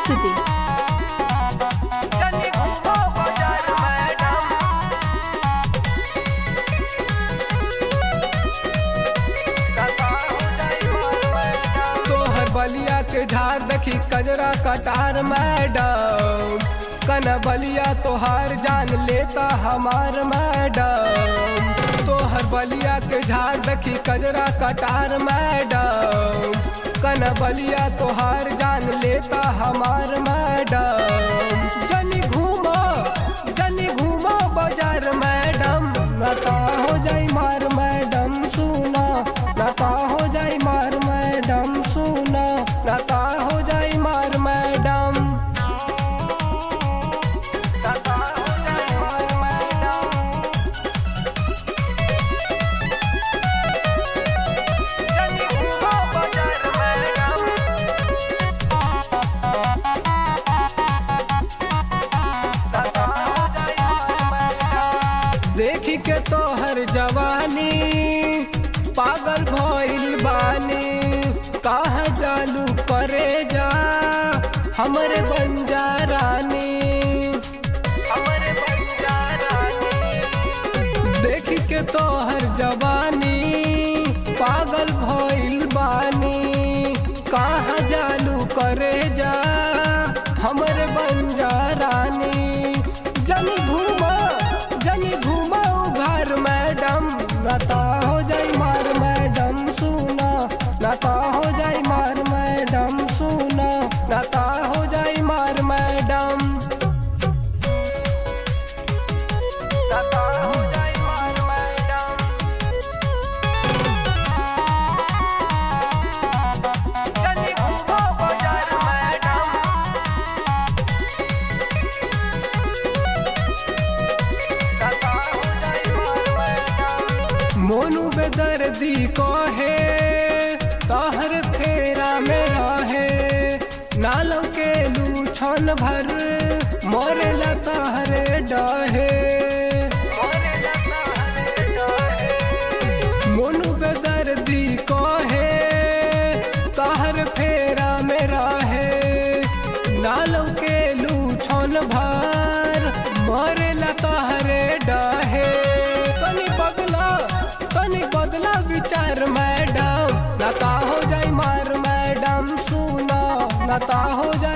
प्रस्तुति जनी घूमो बाजार मैडम दादा हो जाई मार मैडम तोहर बलिया के झाड़ देखी कजरा कटार मैडम कन बलिया तोहार जान लेता हमार मैडम तोहर बलिया के झाड़ देखी कजरा कटार मैडम कन बलिया तोहार जान लेता हमार मैडम जनी घूमो जनी घूमो बाजार मैडम नता हो जाई मार मैडम सुना नता हो जाई मार मैडम सुना नता हो जाई मार मैडम दादा हो जाई मार मैडम जनी घूमो बाजार मैडम दादा हो जाई मार मैडम देखी के तोहर जवानी पागल भइल बानी कहा चालू करे जा हमरे बंजा रानी हमरे बंजारानी देखी के तोहर जवानी पागल भइल बानी कहा चालू करे जा हमरे बंजा रानी जनी घूमा जनी घूमा घर मैडम नता हो जाई मार मैडम सुना नता हो जाई मार मैडम सुना नता हो जाई मार मैडम दादा हो जाई मार मैडम जनी घूमो बाजार मैडम दादा हो जाई मार मैडम मोनू बेदर्दी को है तहर फेरा में रहे नालों के लू छन भर मोरे लतहरे डहे मोरे लता हरे डोहे मोनू बेदर्दी को है तहर फेरा में रहे नालों के लू छन भर मोरे लतहरे डहे तनी बदला तनी बदला विचार मैडम नता हो जाई मार मैडम सुना नता हो जाई